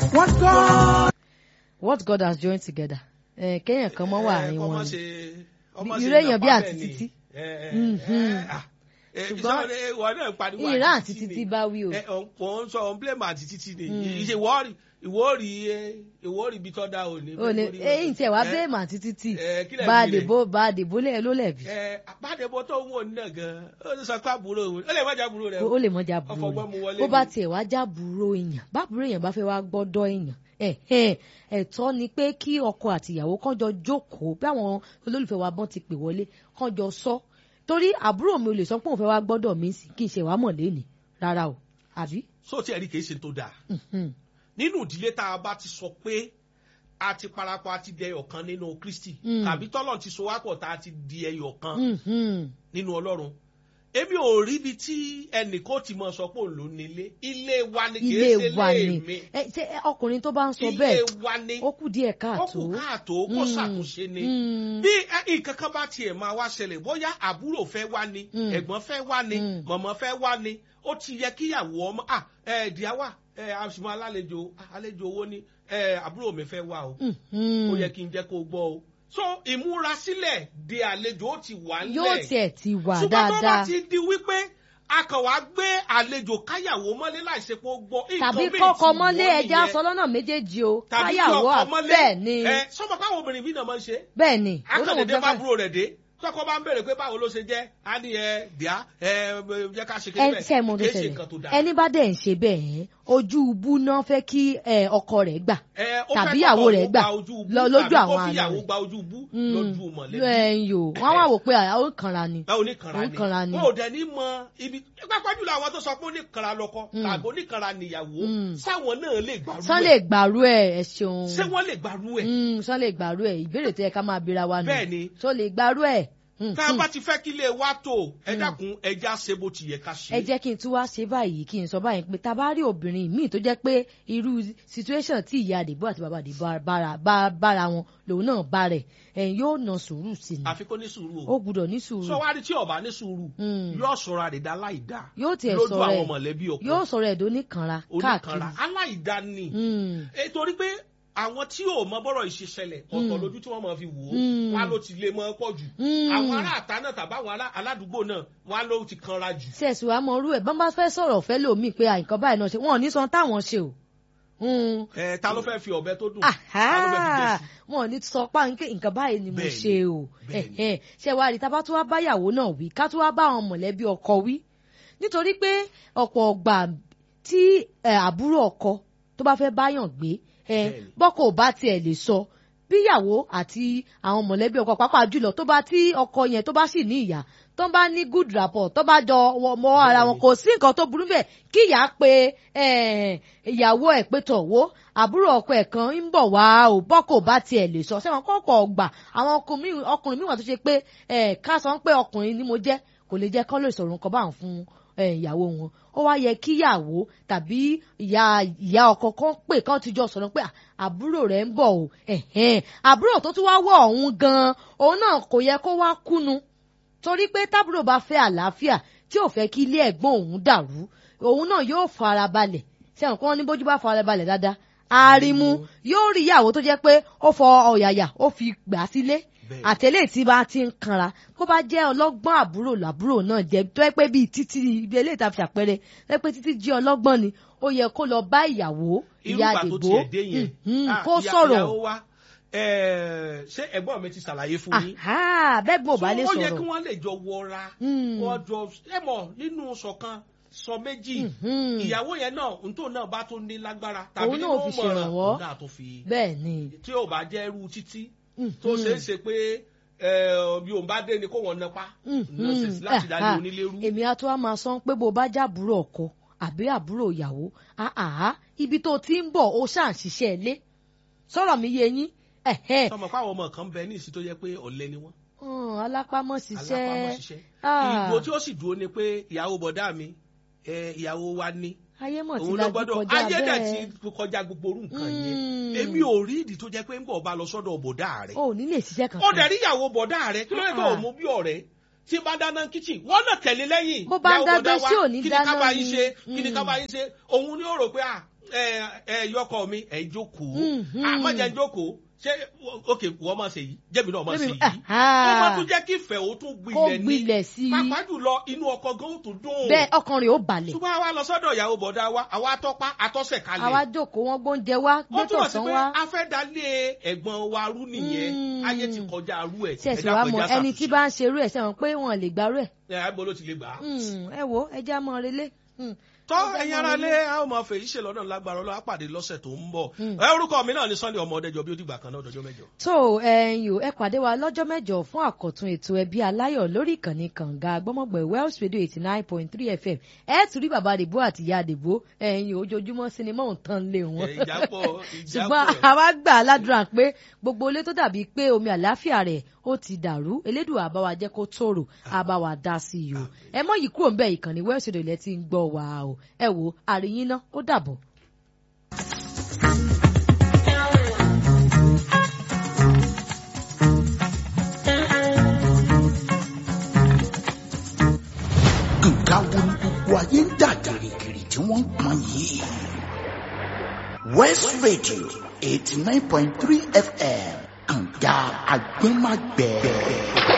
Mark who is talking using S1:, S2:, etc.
S1: What God
S2: what God has joined together ẹ kéèyàn kan mọ́ wà àárín wọn ni
S1: ni.
S2: irú èèyàn bí àti títí.
S1: ṣùgbọ́n ìwọ náà pariwo
S2: ìran àti títí bá wí o.
S1: ò ń sọ òun blame àti títí ni ìṣe ìwọ́ọ̀rì ìwọ́ọ̀rì ìwọ́ọ̀rì ibi tó dá òní.
S2: o lè eyín tí ẹ wá bẹ́ẹ̀ mà títí tí
S1: Eh, kí lẹ̀
S2: bá a
S1: bí rẹ̀?
S2: dìbò bá a dìbò lẹ̀ ló lẹ̀ bí.
S1: àpàdébọ tó ń wò ní náà gan ó ti sọ pé àbúrò òun ó lè má jẹ àbúrò rẹ
S2: ó lè mọjà burú
S1: ọfọgbọ́n mu wọlé
S2: rẹ̀ bó bá
S1: ni.
S2: tiẹ̀ wá já burú èèyàn bá burú èèyàn bá fẹ́ wá gbọ́dọ̀ èèyàn ẹ̀ ẹ̀ ẹ̀tọ́ ni pé kí ọkọ àtìyàwó kán jọ jókòó bí àwọn olólùfẹ́ wa bọ́n ti pè wọlé kán jọ sọ torí àbúrò mi ò lè sọ pé òun fẹ́ wá gbọ́dọ̀ mi sí kí n ṣe wá mọ̀ lẹ́nìí rárá o àbí.
S1: so tí ẹ rí kìí ṣe tó dáa
S2: Mhm.
S1: nínú ìdílé tá a bá ti sọ pé a ti parapọ̀ a ti di ẹyọ kan nínú kristi
S2: Mm.
S1: tàbí tọ́lọ̀ ti so wápọ̀ tá a ti di ẹyọ kan
S2: Mhm.
S1: nínú ọlọ́run èmi ò rí ibi tí ẹnì kó ti mọ sọ pé òun ló nílé ilé wa ni kìí
S2: ilé
S1: ṣe
S2: wa
S1: ilé
S2: ni
S1: mi
S2: ẹ ṣe ẹ, ọkùnrin tó bá ń sọ
S1: ilé
S2: bẹ́ẹ̀
S1: wa ni
S2: ó kù díẹ̀
S1: ó
S2: káàtó.
S1: kù káàtó kó
S2: Mm.
S1: ṣàtúnṣe ni
S2: Mm.
S1: bí ẹ- nǹkan kan bá tiẹ̀ máa wá ṣẹlẹ̀ bóyá àbúrò fẹ́ wá ni
S2: Mm.
S1: ẹ̀gbọ́n fẹ́ wá ni
S2: Mm.
S1: mọ̀mọ́ fẹ́ wá ni ó ti yẹ kíyàwó ọmọ à ẹ díáwà ẹ àṣùmọ̀ alálejò àlejò owó ni ẹ àbúrò mi fẹ́ wá o
S2: Mhm.
S1: ó yẹ kí n jẹ́ kó o gbọ́ o so ìmúrasílẹ̀ de àlejò ó ti wà nílẹ̀
S2: yóò tiẹ̀ ti wà
S1: ṣùgbọ́n tó bá
S2: dáadáa
S1: ti di wípé a kàn wá gbé àlejò káyàwó mọ́lé láìsí pé ó gbọ́
S2: tàbí
S1: nǹkan míì
S2: kọ́kọ́
S1: ti
S2: mọ́lé
S1: wọ̀
S2: ẹja
S1: nìyẹn.
S2: sọ lọ́nà méjèèjì o
S1: tàbí kí
S2: káyàwó
S1: ọkọ
S2: à-
S1: mọ́lé
S2: bẹ́ẹ̀ ni
S1: ẹ sọ́mọ káwọn obìnrin bí náà máa ń ṣe
S2: bẹ́ẹ̀ ni
S1: akọ̀dédé
S2: olóhùn
S1: bá
S2: fẹ́
S1: búrò rẹ̀ dé tọkọ bá ń béèrè pé báwo ló ṣe jẹ́ á ní ẹ bíá ẹ jẹ́ ká ṣe
S2: ẹ
S1: kéde
S2: ṣe mọ tó
S1: kìí ṣe nǹkan tó
S2: ṣẹlẹ̀
S1: dáa.
S2: ẹni bá dẹ̀ ń ṣe bẹ́ẹ̀ ẹ́ ojú ubú náà fẹ́ kí ẹ, ọkọ rẹ̀ gbà
S1: Ẹ, ó
S2: tàbí
S1: fẹ́
S2: ìyàwó
S1: kọ́kọ́
S2: rẹ̀
S1: kó
S2: gbà
S1: gba ojú bú,
S2: lọ lójú
S1: tàbí kó
S2: àwọn
S1: fi
S2: àna
S1: ìyàwó
S2: rẹ̀.
S1: gba ojú bú
S2: Mm.
S1: lójú mọ̀lẹ́bí.
S2: ẹ̀yìn o wọ́n wá wò pé àwọn kanra ni
S1: báwo oníkanra
S2: Ó kanra
S1: ni
S2: ni.
S1: wọn ò dẹ̀ ní mọ ibi pápá jùlọ àwọn tó sọ pé oníkanra lọkọ
S2: Mm.
S1: tàbí oníkanra níyàwó
S2: Mm.
S1: sáwọn náà lè gbàrú
S2: sán
S1: ẹ̀
S2: lè gbàrú ẹ ẹ ṣeun
S1: ṣé wọ́n lè gbàrú ẹ̀
S2: Mm, sán lè gbàrú ẹ ìbéèrè tó yẹ ká máa bira wa nù
S1: Bẹ́ẹ̀ ni.
S2: sọ lè gbàrú ẹ Mm,
S1: tá a
S2: mm.
S1: bá ti fẹ́ kí ilé wa tó ẹ dákun ẹja ṣe bó ti yẹ ká ṣe.
S2: ẹ jẹ́ kí n tún wá ṣe báyìí kí n sọ báyìí pé tá a bá rí obìnrin míì tó jẹ́ pé irú situation tí ìyá àdìbò àti bàbá àdìbò bára bá- bára wọn lòun náà bá rẹ̀ ẹ̀yìn yóò na sùúrù sí ni
S1: àfi kó ní sùúrù
S2: ó
S1: o
S2: gbúdọ̀ ní sùúrù
S1: sọ wá rí tí ọba ní sùúrù
S2: Mm.
S1: yóò sọra rẹ̀ dá láìda
S2: yóò tiẹ̀
S1: lójú
S2: sọ̀rọ̀
S1: àwọn
S2: ẹ̀
S1: mọ̀lẹ́bí ọkọ
S2: yóò sọ̀rọ̀ ẹ̀dọ́ níkanra káàkiri
S1: oníkanra aláìda ni
S2: Mm,
S1: Eh, torí pé àwọn tí ò mọ bọ́rọ̀ ìṣẹ̀ṣẹlẹ̀ ọ̀tọ̀
S2: Mm.
S1: lójú tí wọ́n máa fi wò ó
S2: Mm.
S1: wá ló ti lè mọ́ pọ̀ jù
S2: Mm.
S1: àwọn ará àta náà tàbí àwọn ará aládùúgbò náà wá ló ti kanra jù.
S2: sẹ́ẹ̀sì wa mọ orú ẹ̀ bọ́n bá fẹ́ sọ̀rọ̀ fẹ́ lòmíì pé àìkan báyìí náà ṣe wọn ò ní san táwọn ṣe o Mm.
S1: ẹ ta ló fẹ́ fi ọ̀bẹ tó dùn
S2: Àhá!
S1: ta ló fẹ́ fi jẹ́ sí.
S2: wọn ò ní sọ páńké nǹkan báyìí ni mo
S1: Bẹ́ẹ̀ni,
S2: ṣe o
S1: bẹ́ẹ̀ni.
S2: Ẹ̀hẹ́n. ṣé wàá rí tábà tó wá báyàwó náà wí ká tó wá bá àwọn mọ̀lẹ́bí ọkọ wí nítorí pé ọ̀pọ̀ ọgbà tí ẹ, àbúrò ọkọ tó bá fẹ́ báyàn gbé ẹ,
S1: Bẹ́ẹ̀ni.
S2: bọ́kọ ò bá tiẹ̀ lè sọ bíyàwó àti àwọn mọ̀lẹ́bí ọkọ pàápàá jùlọ tó bá tí ọkọ yẹn tó bá sì ní ìyá tó bá ní good rapport tó bá jọ wọ- mọ ara wọn
S1: Bẹ́ẹ̀ni.
S2: kò sí nǹkan tó burú bẹ́ẹ̀ kí ìyá pe eh, ìyàwó ẹ̀ pé tọ̀ wó àbúrò ọkọ ẹ̀ kan ń bọ̀ wá ò bọ́kọ̀ ò bá tiẹ̀ lè sọ sẹ́wọ̀n kọ́kọ́ ọgbà àwọn ọkùnrin míì- ọkùnrin míì wà tó ṣe pé eh, ká sọ pé ọkùnrin ni mo jẹ́ kò lè jẹ́ kán lè sọ̀rọ̀ nǹkan báwọn fún eh, ìyàwó wọn ó wá yẹ kíyàwó tàbí ìyá ìyá ọkọ kan pè kán ti jọ sọ̀rọ̀ pé "Ah, àbúrò rẹ̀ ń bọ̀ o ẹ̀hẹ́n àbúrò tó tún wá wọ̀ ọ̀hún gan-an òun náà kò yẹ kó wá kúnu torí pé tábúrò bá fẹ́ àlàáfíà tí ò fẹ́ kí ilé ẹ̀gbọ́n òun dàrú òun náà yóò fara balẹ̀ sẹ́wọ̀n kí wọ́n ní bójú bá fara balẹ̀ dáadáa arimu yóò rí ìyàwó tó jẹ́ pé ó fọ ọ̀yàyà ó fi gbà sílé
S1: Bẹ́ẹ̀.
S2: àtẹ̀lé tí bá ti ń kanra kó bá jẹ́ ọlọ́gbọ́n àbúrò làbúrò náà jẹ́ tó yẹ pé bíi títí ibi eléyìí tá a fi àpẹẹrẹ tó yẹ pé títí jí ọlọ́gbọ́n ni ó yẹ kó lọ bá ìyàwó
S1: irú
S2: ìyá
S1: ìgbà tó
S2: àdìgbò
S1: tiẹ̀ dé yẹn
S2: mhm,
S1: ah,
S2: kó
S1: ìyá-
S2: sọ̀rọ̀
S1: ìyàwó wa eh, ṣé ẹ̀gbọ́n mi ti ṣàlàyé fún yín
S2: Àhá, bẹ́ẹ̀ gbọ́n ò bá lè
S1: So, ó yẹ kí
S2: sọ̀rọ̀
S1: wọ́n lè jọ wọra
S2: Mm.
S1: wọ́n jọ ẹ mọ̀ nínú ṣọ̀kan sọ méjì
S2: Mhm.
S1: ìyàwó yẹn náà ntò náà bá tún ní lágbára tàbí
S2: Òun náà
S1: nínú
S2: fi
S1: mọ̀ràn
S2: ṣèrànwọ́.
S1: òun náà tó fi
S2: bẹ́ẹ̀ ni
S1: tí ò bá jẹ́ irú títí
S2: Mhm.
S1: tó ṣeé ṣe pé eh, bí òun bá dé ni kó wọn napa nonsense láti dá ní onílérú.
S2: èmi á tó wá máa sọ pé bó bá jábúrò ọkọ àbí àbúrò ìyàwó àhà ibi tó ti ń bọ̀ ó ṣáà ń ṣiṣẹ́ ilé sọ̀rọ̀ mi yé yín ẹ̀hẹ́
S1: sọmọ káwọn ọmọ kan bẹ ní ìsìn tó jẹ́ pé ọ̀lẹ ni wọ́n
S2: hàn, alápámọ́ ṣiṣẹ́
S1: alápámọ́ ṣiṣẹ́
S2: Ah.
S1: ìgbò tí ó sì dúró ni pé ìyàwó bọ̀dá mi eh, ìyàwó wa ní
S2: ayé mọ̀ tí
S1: òun ló
S2: lajú
S1: gbọ́dọ̀
S2: kọjá
S1: ayé dẹ̀
S2: bẹ́ẹ̀
S1: ti kọjá gbogbo orú nǹkan yẹn
S2: Mm.
S1: èmi ò rí ìdí tó jẹ́ pé ń bọ̀ bá lọ sọ́dọ̀ bọ̀dá rẹ̀
S2: ó ní lè ṣiṣẹ́
S1: ó
S2: kankan
S1: dẹ̀ rí ìyàwó bọ̀dá rẹ̀ kí ló dé tó
S2: Ah.
S1: o mú bí ọ̀rẹ́ tí bá dáná kíchìn wọ́n náà tẹ̀lé lẹ́yìn
S2: Bó bá ń
S1: ìyàwó
S2: dáná
S1: bọ̀dá wa,
S2: sí ò ní
S1: kí ni
S2: dáná
S1: ká bá yín
S2: ni.
S1: ṣe kí ni ká
S2: Mm.
S1: bá yín ṣe òun ni ó rò pé à ẹ ẹ yọkọ mi ẹ jókòó
S2: Mhm.
S1: àmọ́jà ń jókòó ṣé ok wọ́n máa ṣe yìí jẹ́mi náà máa ṣe
S2: Jẹ́mi-
S1: yìí
S2: Aha.
S1: ó máa tún jẹ́ kí ìfẹ́ ó tún
S2: kó
S1: gbilẹ̀ ní
S2: gbilẹ̀ sí i
S1: pàápàá jùlọ inú ọkọ gan ó tún dùn
S2: bẹ́ẹ̀ ọkàn rẹ̀ ó balẹ̀
S1: ṣùgbọ́n àwa lọ sọ́dọ̀ ìyàwó bọ̀dá wa àwa atọ́pá atọ́sẹ̀
S2: àwa
S1: kalẹ̀
S2: jókòó wọn gbóúnjẹ wá
S1: ó
S2: gbé
S1: túmọ̀ sí
S2: tọ̀sán
S1: pé
S2: wá
S1: a fẹ́ dalé ẹ̀gbọ́n wa rú nìyẹn
S2: Mm.
S1: ayé ti kọjá arú ẹ̀
S2: ṣẹ̀ṣì wá mọ ẹni tí bá ń ṣerú ẹ̀ sẹ́wọ̀n pé wọn lè gbárù ẹ̀
S1: ẹ̀ ẹ̀ bọ́ ló ti lè gbà á.
S2: Mm, ẹ wo ẹ já mọ́ relé Mm.
S1: tọ́
S2: Ọjọ́
S1: ẹ̀yin
S2: náà
S1: ara
S2: ni-
S1: lé a ó máa fèyí ṣe lọ́dọ̀ lágbára ọlọ́wà pàdé lọ́sẹ̀ tó ń bọ̀
S2: Mm.
S1: ẹ orúkọ mi náà ni Sunday ọmọ ọdẹjọ bí ó dìgbà kan náà dọjọ́ mẹ́jọ.
S2: tó ẹ̀yin ò ẹ pàdé wa lọ́jọ́ mẹ́jọ fún àkọ́tún ètò ẹbí aláyọ̀ lórí ìkànnì kànga gbọ́mọ̀gbẹ̀ Wells Radio eighty nine point three FM ẹ tún rí bàbá àdìbò àti ìyá àdìbò ẹ̀yin ojoojúmọ́ sinimá ò tán lé wọn.
S1: Ẹ, ìjápọ̀
S2: ṣùgbọ́n
S1: ìjápọ̀
S2: àwa gbà á ládùúrà pé gbogbo ilé tó dàbí pé omi àláfíà rẹ̀ ó ti dàrú elédùn àbáwá jẹ́ kó tòrò àbáwá dá sí i o ẹ mọ́ yìí kúrò ń bẹ̀ ìkànnì Wells Radio ilẹ̀ ti ń gbọ́ wa o ẹ wo àríyìn náà ó dàbọ̀.
S3: nǹkan wo ni gbogbo ayé ń dà gìrìgìrì tí wọ́n ń pọn yìí. West Radio eighty nine point three FM kànga agbẹ́magbẹ́.